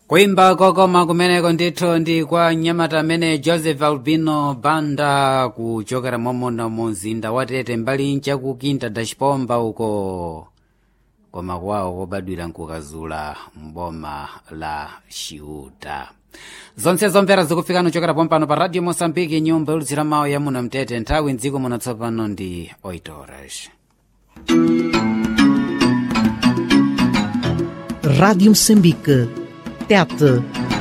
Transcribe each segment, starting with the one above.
kuimba kokoma kumeneko ndithu ndi kwa mnyamata amene joseph albino banda kuchokera momona mu mzinda wa tete mbali ncha ku kinta dachipomba uko koma kwawo kobadwira nkukazula mboma la chiuta zonse zomvera zikufikana kuchokera pompano pa radio mosambiki nyumba yolutsira mawu ya muno mtete nthawi mdziko muno tsopano ndi 8 horas Rádio Moçambique. Tete.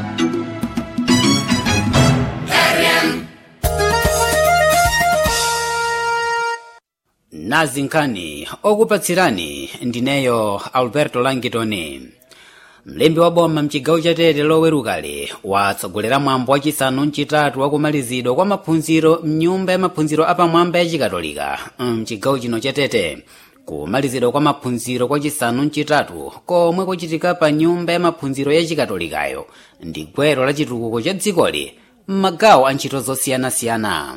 nazi nkhani okupatsirani ndineyo alberto langitoni mlembi wa boma mchigawo cha tete lowerukali watsogolera mwambo wachisanu mchitatu wakumalizidwa kwa maphunziro mnyumba ya maphunziro apamwamba ya chikatolika mchigawo chino cha tete kumalizidwa kwa maphunziro kwa chisanu mchitatu komwe kuchitika pa nyumba ya maphunziro ya chikatolikayo ndi gwero la chitukuko cha dzikoli m'magawo a ntchito zosiyanasiyana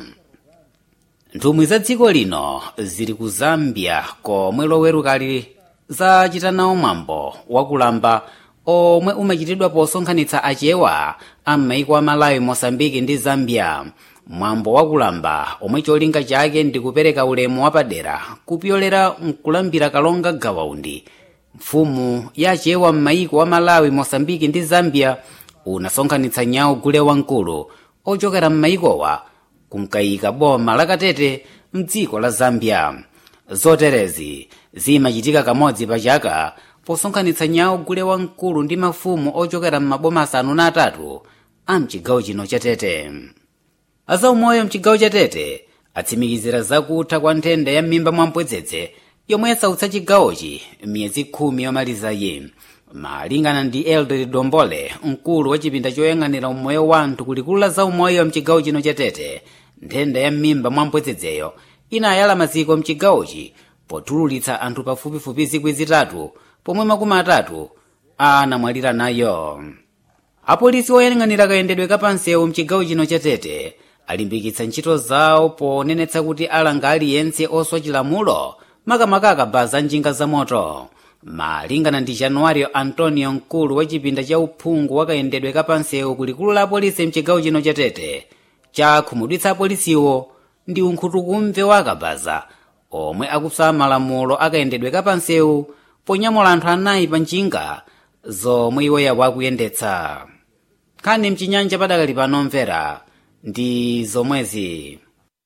nthumwi za dziko lino zili ku zambia komwe lowerukali zachitanawo mwambo wakulamba omwe umachitidwa posonkhanitsa achewa a m'maiko a malawi mosambiki ndi zambia mwambo wakulamba omwe cholinga chake ndi kupereka ulemu wapadera kupyolera mkulambira kalonga gawaundi mfumu ya achewa m'maiko a malawi mosambiki ndi zambia unasonkhanitsa nyawo gule wamkulu ochokera m'maikowa kunkayika boma lakatete mdziko la zambia zoterezi zimachitika kamodzi pa chaka posonkhanitsa nyawo gule wamkulu ndi mafumu ochokera m'maboma asanu na atatu a mchigawo chino cha tete azaumoyo mchigawo cha tete atsimikizira zakutha kwa nthenda ya m'mimba mwampwedzedze yomwe yasautsa chigawochi miyezi khumi yomalizayi malingana ndi elder dombole mkulu wa chipinda choyang'anira umoyo wa anthu kulikulu la zaumoyo mchigawo chino cha tete nthenda ya m'mimba mwampwedzedzeyo inayala maziko mchigawochi potululitsa anthu pafupifupi zikwi zitatu pomwe makumi atatu anamwalira nayo apolisi oyang'anira kayendedwe kapansewu mchigawo chino cha tete alimbikitsa ntchito zawo ponenetsa kuti alanga aliyense oswa chilamulo makamaka akabaza njinga za moto malingana ndi januwario antonio mkulu wa chipinda cha uphungu wakayendedwe kapansewu kulikulu la apolisi mchigawo chino cha tete chakhumudwitsa apolisiwo ndi unkhutukumve wa akabaza omwe akusala malamulo akayendedwe kapansewu ponyamula anthu anayi pa njinga zomwe iwo yawo akuyendetsa nkhani mchinyanja padakali pano mvera ndi zomwezi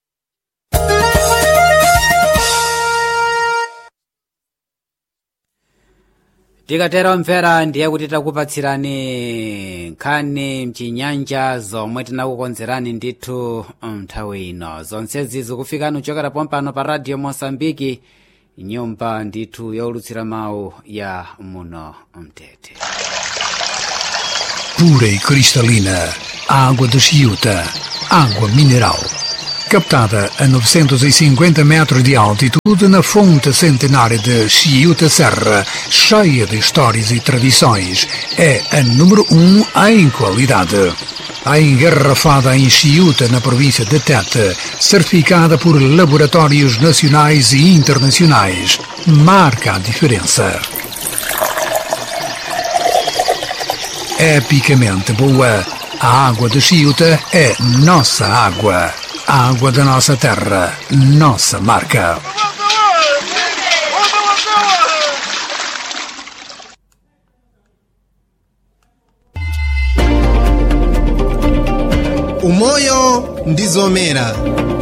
tikatero mvera ndiye kuti takupatsirani nkhani mchinyanja zomwe tinakukonzerani ndithu nthawi ino zonsezi zikufikani kuchokera pompano pa radio mosambiki nyumba ndithu yaulutsira mawu ya muno mtete pura e cristalina, água de Chiuta, água mineral. Captada a 950 metros de altitude na fonte centenária de Chiuta Serra, cheia de histórias e tradições, é a número um em qualidade. A engarrafada em Chiuta, na província de Tete, certificada por laboratórios nacionais e internacionais, marca a diferença. epicamente boa. A água de Chiuta é nossa água. A água da nossa terra, nossa marca. umoyo ndi zomera